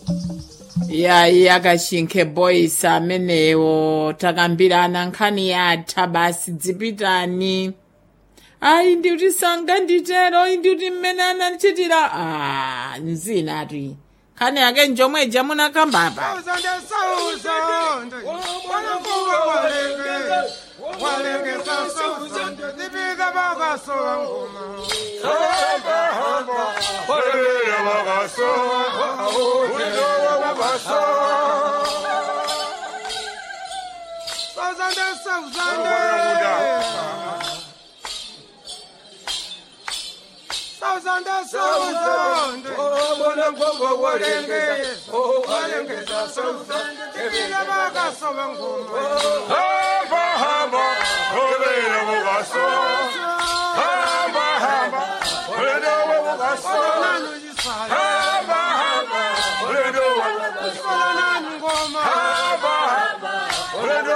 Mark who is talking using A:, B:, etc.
A: yayi akashinkhe boys amenewo takambirana nkhani yatha basi dzipitani ayi ndiuti sanga nditero ayi ndiuti mmene anachitira a nzinati nkhani yake njomweja munakambapa
B: Hamba hamba, olele mugaso. Hamba hamba, olele mugaso. Hamba hamba, olele mugaso. Hamba hamba, olele